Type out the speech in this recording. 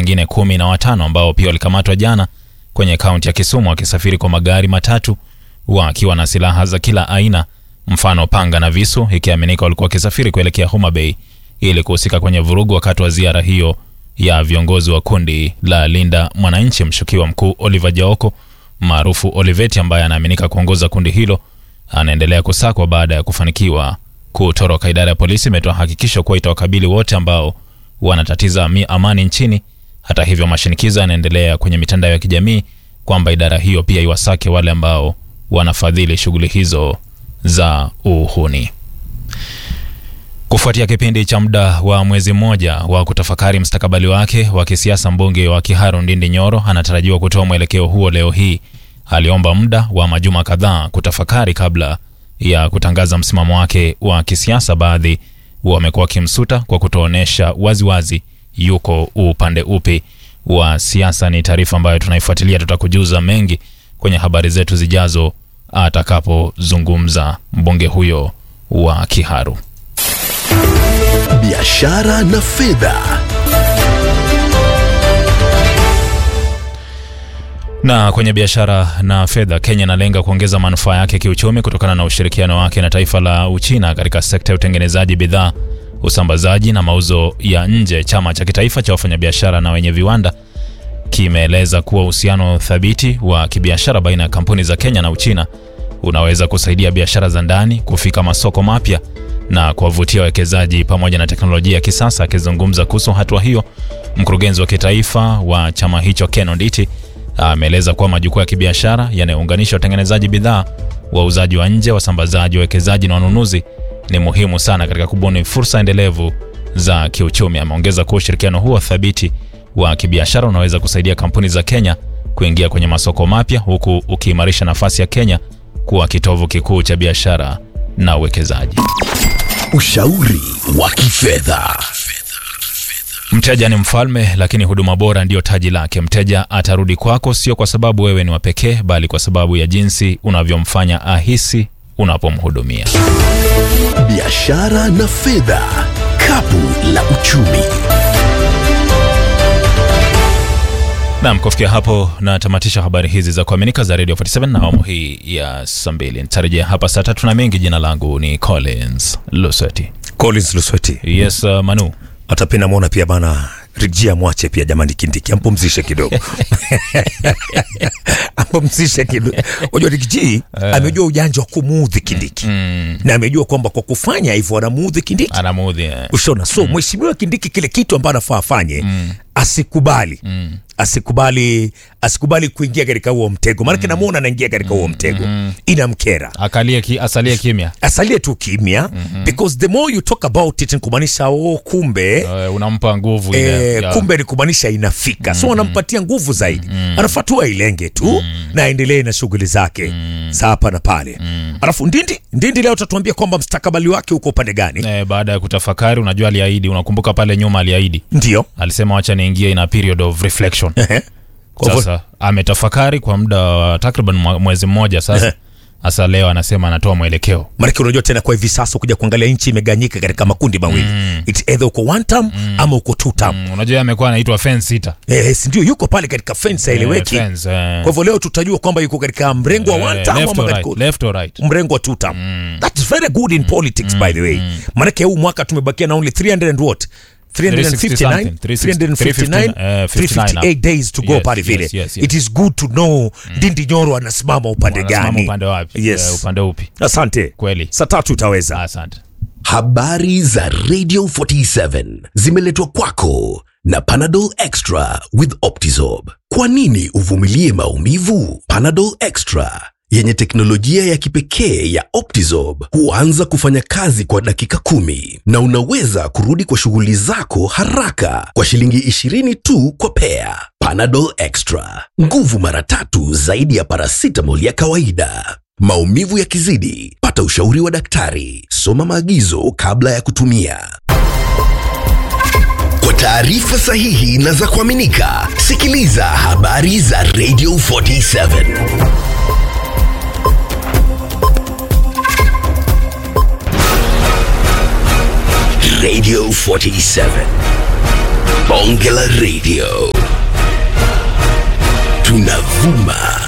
wengine kumi na watano ambao pia walikamatwa jana kwenye kaunti ya Kisumu wakisafiri kwa magari matatu wakiwa na silaha za kila aina, mfano panga na visu, ikiaminika walikuwa wakisafiri kuelekea Homa Bay ili kuhusika kwenye vurugu wakati wa ziara hiyo ya viongozi wa kundi la Linda Mwananchi. Mshukiwa mkuu Oliver Jaoko maarufu Oliveti, ambaye anaaminika kuongoza kundi hilo, anaendelea kusakwa baada ya kufanikiwa kutoroka. Idara ya polisi imetoa hakikisho kuwa itawakabili wote ambao wanatatiza amani nchini. Hata hivyo, mashinikizo yanaendelea kwenye mitandao ya kijamii kwamba idara hiyo pia iwasake wale ambao wanafadhili shughuli hizo za uhuni. Kufuatia kipindi cha muda wa mwezi mmoja wa kutafakari mustakabali wake wa kisiasa, mbunge wa Kiharu Ndindi Nyoro anatarajiwa kutoa mwelekeo huo leo hii. Aliomba muda wa majuma kadhaa kutafakari kabla ya kutangaza msimamo wake wa kisiasa. Baadhi wamekuwa wakimsuta kwa kutoonyesha waziwazi yuko upande upi wa siasa. Ni taarifa ambayo tunaifuatilia, tutakujuza mengi kwenye habari zetu zijazo atakapozungumza mbunge huyo wa Kiharu. Biashara na fedha. Na kwenye biashara na fedha, Kenya inalenga kuongeza manufaa yake kiuchumi kutokana na ushirikiano wake na taifa la Uchina katika sekta ya utengenezaji bidhaa, usambazaji na mauzo ya nje. Chama cha kitaifa cha wafanyabiashara na wenye viwanda kimeeleza kuwa uhusiano thabiti wa kibiashara baina ya kampuni za Kenya na Uchina unaweza kusaidia biashara za ndani kufika masoko mapya na kuwavutia wawekezaji pamoja na teknolojia ya kisasa. Akizungumza kuhusu hatua hiyo, mkurugenzi wa kitaifa wa chama hicho Ken Onditi ameeleza kuwa majukwaa ya kibiashara yanayounganisha watengenezaji bidhaa, wauzaji wa nje, wasambazaji, wawekezaji na wanunuzi ni muhimu sana katika kubuni fursa endelevu za kiuchumi. Ameongeza kuwa ushirikiano huo thabiti wa kibiashara unaweza kusaidia kampuni za Kenya kuingia kwenye masoko mapya huku ukiimarisha nafasi ya Kenya kuwa kitovu kikuu cha biashara na uwekezaji. Ushauri wa kifedha. Mteja ni mfalme, lakini huduma bora ndiyo taji lake. Mteja atarudi kwako sio kwa sababu wewe ni wa pekee, bali kwa sababu ya jinsi unavyomfanya ahisi unapomhudumia. Biashara na fedha, kapu la uchumi. Nam, kufikia hapo natamatisha habari hizi za kuaminika za Radio 47 na awamu hii ya saa mbili. Nitarejea hapa saa tatu na mengi. Jina langu ni Collins Lusweti. Collins Lusweti. Yes, uh, Manu hata pia namwona pia bana Rijia mwache pia jamani, Kindiki ampumzishe kidogo ampumzishe kidogo. Unajua Rijia amejua ujanja wa kumuudhi Kindiki mm, na amejua kwamba kwa kufanya hivyo anamuudhi Kindiki, anamuudhi eh. ushona. So mheshimiwa Kindiki kile kitu ambacho anafaa afanye asikubali Mm. asikubali asikubali kuingia katika huo mtego, maanake namuona anaingia katika huo mtego, inamkera Akalie ki, asalie kimya. asalie tu kimya because the more you talk about it ni kumaanisha oh, kumbe Uh, unampa nguvu ile Eh, ya- kumbe ni kumaanisha inafika so anampatia nguvu zaidi anafatua ilenge tu na aendelee na shughuli zake za hapa na pale alafu ndindi ndindi leo utatuambia kwamba mstakabali wake uko upande gani eh, baada ya kutafakari, unajua aliahidi, unakumbuka pale nyuma aliahidi, ndio alisema wacha niingie in a period of reflection. Ehe. Kwa hivyo- Sasa ametafakari kwa muda wa takriban mwa- mwezi mmoja sasa. Sasa leo anasema anatoa mwelekeo. maanake unajua tena kwa hivi sasa kuja kuangalia nchi imeganyika katika makundi mawili It's either uko one term ama uko two term Mm, unajua amekuwa anaitwa fence sitter. eh, si ndio yuko pale katika fence haeleweki Eh, fence, eh. kwa hivyo leo tutajua kwamba yuko katika mrengo wa one Eh, term left ama or katika right, left or right. mrengo wa two term that's very good in politics by the way maanake huu mwaka tumebakia na only 300 and what 359 something, 359 eh, 358 days to go Yes, pale vile yes, yes, yes. it is good to know Ndindi Nyoro anasimama upande Anasimama gani upande wapi? Yes. Eh, upande upi? asante Kweli. saa tatu utaweza Asante. Habari za Radio 47 zimeletwa kwako na Panadol Extra with Optizorb. Kwa nini uvumilie maumivu? Panadol Extra yenye teknolojia ya kipekee ya Optizorb huanza kufanya kazi kwa dakika kumi na unaweza kurudi kwa shughuli zako haraka kwa shilingi 20 tu kwa pea. Panadol Extra, nguvu mara tatu zaidi ya paracetamol ya kawaida. Maumivu yakizidi, pata ushauri wa daktari. Soma maagizo kabla ya kutumia. Kwa taarifa sahihi na za kuaminika, sikiliza habari za Radio 47. Radio 47. bonge la radio tunavuma